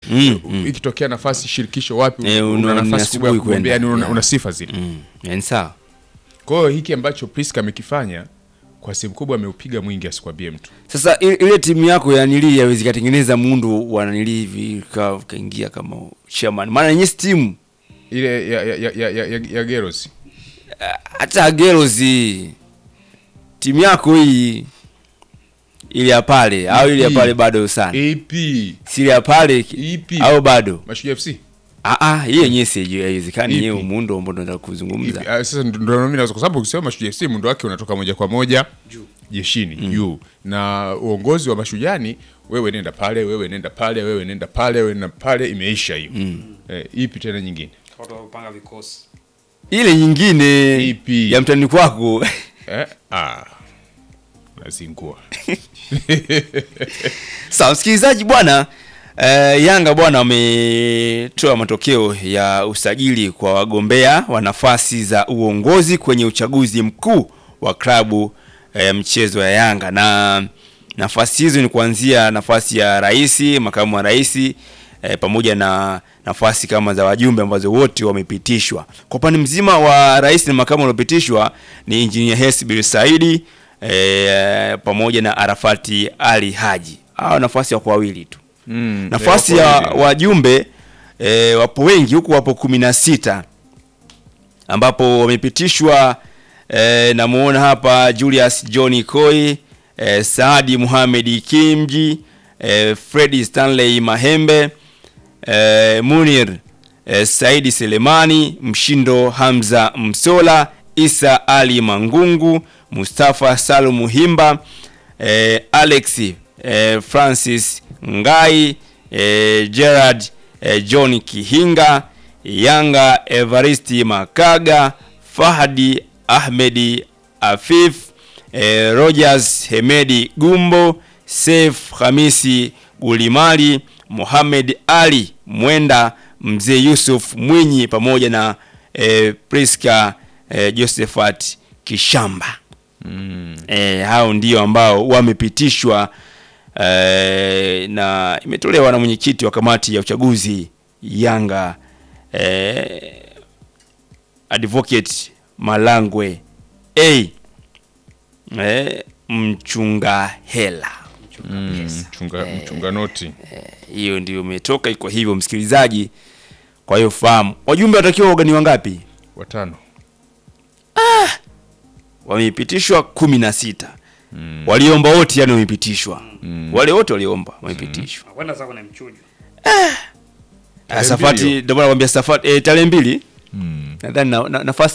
Mm, mm. ikitokea nafasi shirikisho wapi Eh, una una- nafasi asubuhi kubwa ya kugombea kwenda. yani una, Yeah. una sifa zile Mm. Yani sawa kwa hiyo hiki ambacho Priska amekifanya kwa sehemu kubwa ameupiga mwingi asikwambie mtu sasa i- ile timu yako ya nili yawezi katengeneza muundo wa nanili hivi ka- kaingia kama chairman maana yenye timu ile ya, ya, ya, ya, ya, ya, ya Geros hata gerozi timu yako hii ile ya pale au ile ya Ipi? pale bado sana AP si ile ya pale ki- Ipi? au bado Mashujaa FC ah ah hiyo yenyewe sijui haiwezekani Ipi? yenyewe muundo ambao tunataka Ipi? kuzungumza Ah, sasa ndo- ndo mimi naweza kwa sababu ukisema Mashujaa FC muundo wake unatoka moja kwa moja jeshini juu na uongozi wa mashujani wewe nenda pale wewe nenda pale wewe nenda pale wewe nenda pale imeisha hiyo eh, ipi tena nyingine watu wapanga vikosi ile nyingine Ipi? ya mtani kwako eh, ah, nazingua sawa msikilizaji bwana eh, yanga bwana wametoa matokeo ya usajili kwa wagombea wa nafasi za uongozi kwenye uchaguzi mkuu wa klabu eh, mchezo ya yanga na nafasi hizo ni kuanzia nafasi ya rais makamu wa rais eh, pamoja na nafasi kama za wajumbe ambazo wote wamepitishwa kwa upande mzima wa rais na makamu waliopitishwa ni injinia hesbil saidi eh, pamoja na arafati ali haji hawa nafasi wako wawili tu Mm, nafasi eh, ya wako wawili. wajumbe e, wapo wengi huku wapo kumi na sita ambapo wamepitishwa e, namuona hapa Julius John Koi e, Saadi Muhamedi Kimji e, Fredi Stanley Mahembe e, Munir e, Saidi Selemani Mshindo Hamza Msola Isa Ali Mangungu Mustafa Salumu Himba e, Alex e, Francis Ngai e, Gerard e, John Kihinga Yanga Evaristi Makaga Fahadi Ahmedi Afif e, Rogers Hemedi Gumbo Saif Hamisi Gulimali Mohamed Ali Mwenda Mzee Yusuf Mwinyi pamoja na e, Priska e, Josephat Kishamba e, hao ndio ambao wamepitishwa e, na imetolewa na mwenyekiti wa kamati ya uchaguzi Yanga e, Advocate Malangwe a e, mchunga hela Mm, mchunga, mchunga noti hiyo ndio imetoka iko hivyo msikilizaji kwa hiyo fahamu wajumbe watakiwa wagani wangapi watano wamepitishwa kumi na sita mm. waliomba wote yani wamepitishwa mm. wale wote waliomba wamepitishwa nakwenda zako na mchujo mm. Tarehe safati mbili ndio maana nakwambia safati eh, tarehe mbili nadhani na, na, nafasi